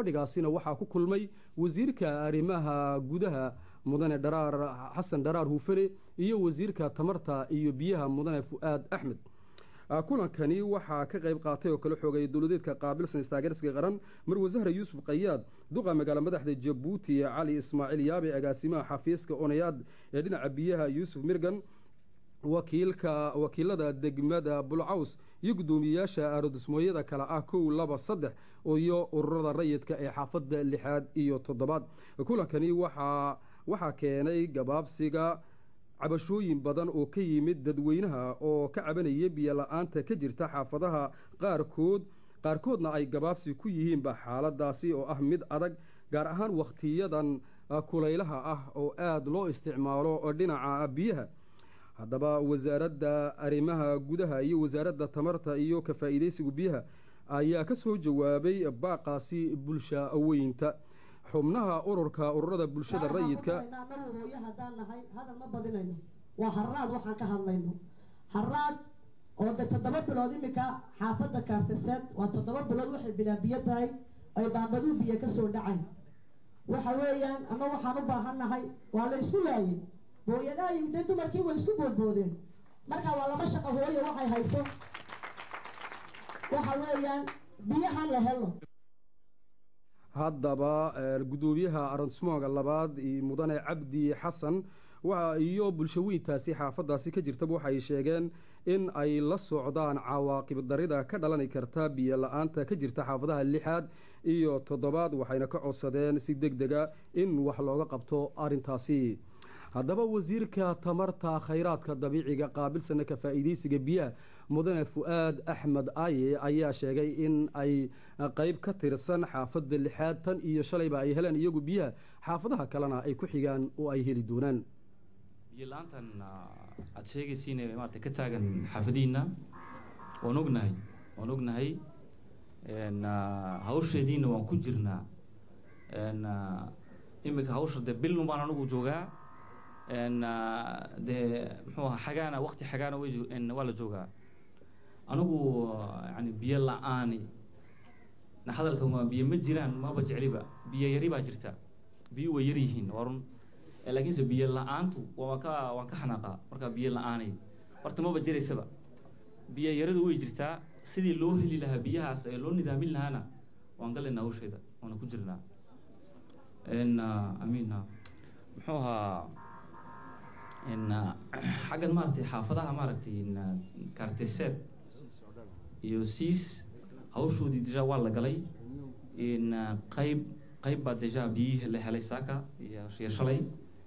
fadhigaasina waxaa ku kulmay wasiirka arrimaha gudaha mudane dharaar xasan dharaar huufane iyo wasiirka tamarta iyo biyaha mudane fu-aad axmed kulankani waxaa ka qayb qaatay oo kala xoogay dowladeedka qaabilsan istaageersiga qaran marwasahre yuusuf qayaad duqa magaalo madaxda jabuuti cali ismaaciil yaabe agaasimaha xafiiska onayaad ee dhinaca biyaha yuusuf mirgan wakiilka wakiilada degmada bulcaws iyo guddoomiyeyaasha arodismooyada kale ah kow laba saddex iyo ururada rayidka ee xaafadda lixaad iyo toddobaad kulankani waxaa waxaa keenay gabaabsiga cabashooyin badan oo ka yimid dadweynaha oo ka cabanaya biyo la-aanta ka jirta xaafadaha qaarkood qaarkoodna ay gabaabsi ku yihiinba xaaladaasi oo ah mid adag gaar ahaan wakhtiyadan kulaylaha ah oo aada loo isticmaalo dhinaca biyaha haddaba wasaaradda arrimaha gudaha iyo wasaaradda tamarta iyo ka faa'iidaysiga biyaha ayaa ka soo jawaabay baaqaasi bulsha weynta xubnaha ururka ururada bulshada rayidka anagu hooyo haddaan nahay hadal ma badinayno waa haraad waxaan ka hadlayno haraad oo de toddoba bilood iminka xaafadda kaartiseed waa toddoba bilood waxay bilaa biyo tahay ay baambaduu biyo kasoo dhacay waxa weeyaan ama waxaan u baahan nahay waa la isku laayay hooyadaha yimidee dumarkii way isku boodboodeen marka waa laba shaqo hooyo waxay hayso waxa weeyaan biyahan la helo haddaba guddoomiyaha aronsmooga labaad mudane cabdi xasan iyo bulsho weyntaasi xaafadaasi ka jirtaba waxay sheegeen in ay la socdaan cawaaqib darida ka dhalani karta biyo la-aanta ka jirta xaafadaha lixaad iyo toddobaad waxayna ka codsadeen si deg dega in wax looga qabto arintaasi haddaba wasiirka tamarta khayraadka dabiiciga qaabilsana ka faa'iidaysiga biyaha mudane fu-aad axmed aaye ayaa sheegay in ay qeyb ka tirsan xaafadda lixaad tan iyo shalayba ay heleen iyagu biyaha xaafadaha kalena ay ku xigaan oo ay heli doonaan biyo la-aantan aada sheegaysiin maarata ka taagan xaafadihiina waan ognahay waan ognahay hawsheediina waan ku jirnaa iminka hawsha dee bilnu baan anigu joogaa dee muxuu aha xagaana waqti xagaana way waa la joogaa anigu yani biyo la-aani hadalka ma biyo ma jiraan maba jecliba biyo yari baa jirta biyo way yar yihiin waa run laakiinse biyo la-aantu waan ka waan ka xanaaqaa markaa biyo la-aanay horta maba jiraysaba biyo yaradu way jirtaa sidii loo heli lahaa biyahaas ee loo nidaamin lahaana waan galaynaa hawsheeda waana ku jirnaa amiin muxuu ahaa xaggan maaragtay xaafadaha maaragtay kaarteseed iyo siis hawshoodii deja waa la galay qayb qayb baa deja biyihii la helay saaka iyo iyo shalay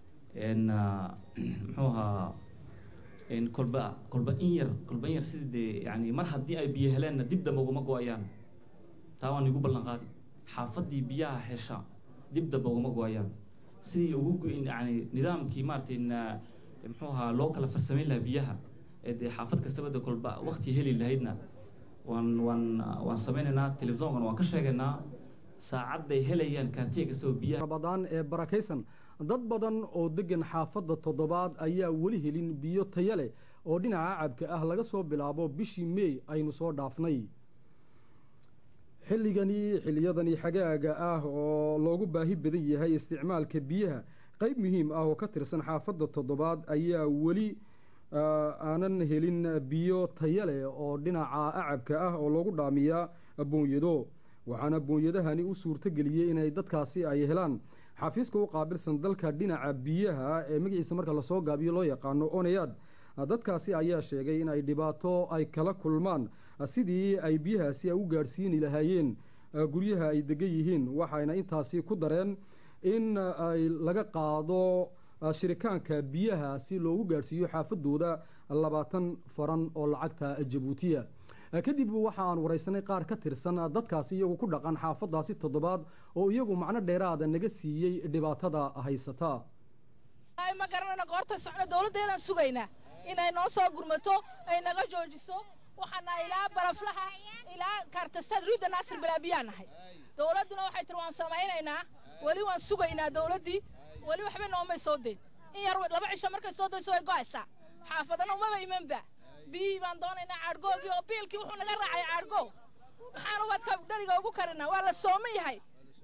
muxuu ahaa kolba kolba in yar kolba in yar sidii dee yani mar haddii ay biyo heleenna dib dambe uguma go-ayaan taa waan igu ballan qaadi xaafaddii biyaha hesha dib dambe uguma go-ayaan sidii ugu yani nidaamkii maaragtay muxuu ahaa loo kala farsamayn lahaa biyaha ee dee xaafad kastaba de kolba waqti heli lahaydna waan waan waan samaynaynaa telefisonkan waan ka sheegaynaa saacadday helayaan kaartiya kastaba biyaha rabadaan ee barakaysan dad badan oo degan xaafadda toddobaad ayaa weli helin biyo taya leh oo dhinaca cabka ah laga soo bilaabo bishii meey aynu soo dhaafnay xilligani xilliyadani xagaaga ah oo loogu baahi badan yahay isticmaalka biyaha qayb muhiim ah oo ka tirsan xaafadda toddobaad ayaa weli aanan helin biyo taya leh oo dhinaca acabka ah oo loogu dhaamiyaa boonyado waxaana boonyadahani u suurtogeliyey inay dadkaasi ay helaan xafiiska u qaabilsan dalka dhinaca biyaha ee magaciisa marka lasoo gaabiyo loo yaqaano onayaad dadkaasi ayaa sheegay in ay dhibaato ay kala kulmaan sidii ay biyahaasi u gaadhsiini lahaayeen guryaha ay degan yihiin waxayna intaasi ku dareen in ay laga qaado shirikaanka biyaha si loogu gaadhsiiyo xaafadooda labaatan faran oo lacagta jabuutiya kadib waxa aan wareysanay qaar ka tirsan dadkaasi iyagu ku dhaqan xaafadaasi toddobaad oo iyagu macno dheeraada naga siiyey dhibaatada haysata ma garanayna goorta socno dowladdeedaan sugaynaa inay noo soo gurmato ay naga joojiso waxaana ilaa baraflaha ilaa kaartasaad ruudda naasir balaabiyaa nahay dowladduna waxay tiri waan samaynaynaa weli waan sugaynaa dowladdii weli waxba noomay soo deyn in yar laba cisho markay soo dayso way go'aysaa xaafadana umaba imanba biyihii baan doonaynaa caadhgoogii oo biilkii wuxuu naga raacay caadhgoog maxaan ubadka dheriga ugu karinaa waa la sooman yahay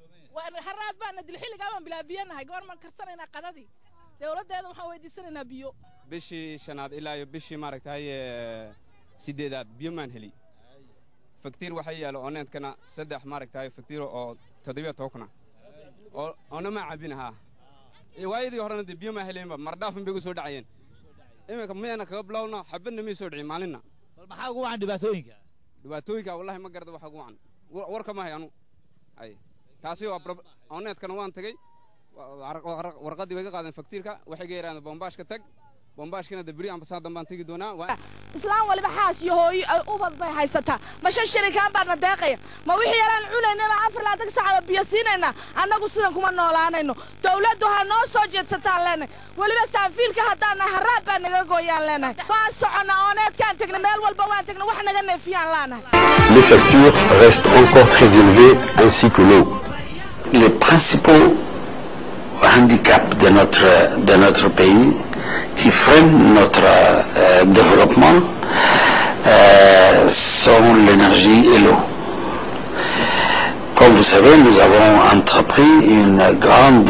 haraad baana dil xilligaa baan bilaa biyo nahay goormaan karsanaynaa qadadii dowladdeeda waxaan weydiisanaynaa biyo bishii shanaad ilaa iyo bishii maaragtay sideedaad biyo maan heli faktiir waxaa yaalo oneedkana saddex maaragtay faktiiro oo toddobiyo tobakuna oo oona maa cabin haa waayadii horena dee biyo maa heleenba mardhaafin bay gu soo dhacayeen iminka miyana kaga bilowna xabadna mii soo dhicin maalinna bal maxaa ugu wacan dhibaatooyinka dhibaatooyinka wallahi ma garada waxa ugu wacan warka ma hay anu ay taasi waa oneedkana waan tegey warqaddii way ga qaadeen faktiirka waxay ga yidhahdeen bombaashka tag bombaashkana debri ambasaan dambaan tegi doonaa islaan waliba xaas iyo hooyo ubad bay haysataa ma shan shirikaan baana deeqaya ma wixii yalaan cunaynaba afar laatan saacada biyo siinaynaa annagu sidan kuma noolaanayno dowladdu ha noo soo jeedsataan leenahay weliba saanfiilka haddaana haraad baa naga gooyaan leenahay waan soconna ooneedkaan tegna meel walba waan tegna wax naga neefiyaan laanahay Les factures restent encore très élevées ainsi que l'eau. Les principaux handicaps de notre, de notre pays qui freinent notre euh, développement euh, sont l'énergie et l'eau. Comme vous savez, nous avons entrepris une grande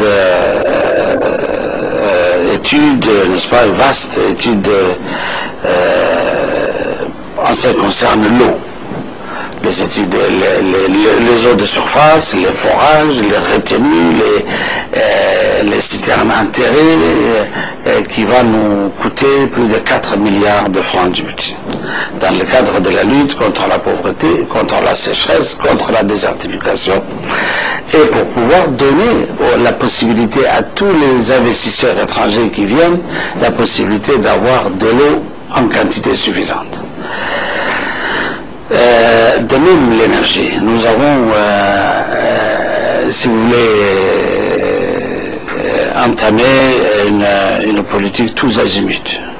euh, étude, n'est-ce pas, une vaste étude en ce qui concerne l'eau. Les études, les, les, les, les, eaux de surface, les forages, les retenues, les, euh, les citernes enterrées, euh, qui va nous coûter plus de 4 milliards de francs du budget. Dans le cadre de la lutte contre la pauvreté, contre la sécheresse, contre la désertification, et pour pouvoir donner la possibilité à tous les investisseurs étrangers qui viennent, la possibilité d'avoir de l'eau en quantité suffisante. Euh, de même l'énergie. Nous avons, euh, euh, si vous voulez, entamé une, une politique tous azimuts.